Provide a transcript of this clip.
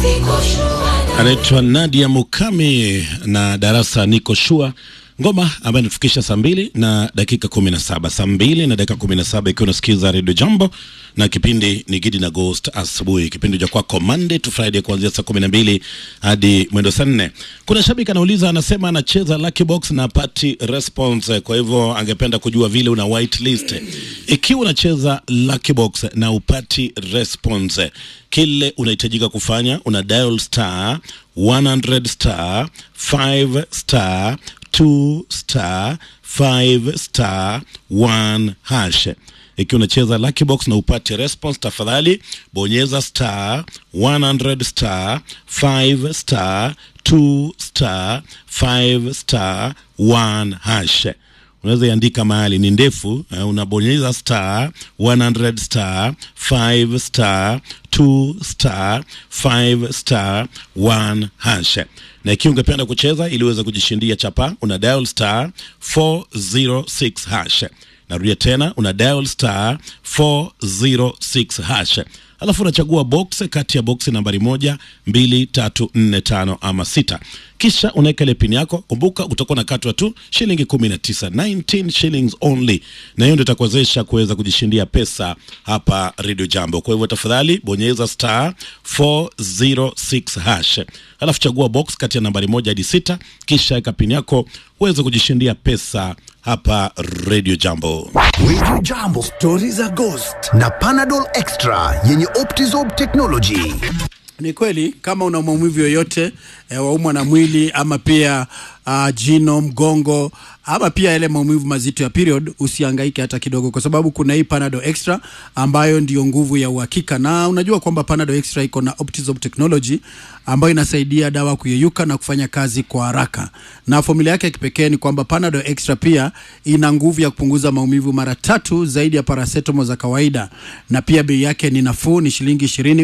anaitwa Nadia Mukami na darasa niko shua ngoma ambayo inatufikisha saa mbili na dakika kumi na saba saa mbili na dakika kumi na saba ikiwa unasikiza redio Jambo na kipindi ni Gidi na Ghost asubuhi, kipindi cha kwako Monday to Friday kuanzia saa kumi na mbili hadi mwendo saa nne. Kuna shabiki anauliza, anasema anacheza Lucky Box na pati response, kwa hivyo angependa kujua vile una whitelist. Ikiwa unacheza Lucky Box na upati response, kile unahitajika kufanya una dial star 100 star 5 star 2 star 5 star 1 hash. Ikiwa unacheza Lucky Box na upate response, tafadhali bonyeza star 100 star 5 star 2 star 5 star 1 hash. Unaweza iandika mahali ni ndefu, uh, unabonyeza star 100 star 5 star 2 star 5 star 1 hash. Na ikiwa ungependa kucheza ili uweze kujishindia chapa, una dial star 406 hash. Narudia tena, una dial star 406 hash, alafu unachagua box kati ya box nambari moja, mbili, tatu, nne, tano ama sita, kisha unaweka ile pin yako. Kumbuka utakuwa na katwa tu shilingi 19, 19 shillings only, na hiyo ndio itakuwezesha kuweza kujishindia pesa hapa Radio Jambo. Kwa hivyo tafadhali bonyeza star 406 hash, alafu chagua box kati ya nambari moja hadi sita, kisha weka pin yako uweze kujishindia pesa hapa Radio Jambo. Radio Jambo, stori za Ghost na Panadol Extra yenye Optizorb technology. Ni kweli kama una maumivu yoyote e, waumwa na mwili ama pia uh, jino, mgongo ama pia yale maumivu mazito ya period, usihangaike hata kidogo, kwa sababu kuna hii Panadol Extra ambayo ndiyo nguvu ya uhakika. Na unajua kwamba Panadol Extra iko na Optizorb technology ambayo inasaidia dawa kuyeyuka na kufanya kazi kwa haraka, na formula yake ya kipekee ni kwamba Panadol Extra pia ina nguvu ya kupunguza maumivu mara tatu zaidi ya paracetamol za kawaida, na pia bei yake ni nafuu, ni shilingi ishirini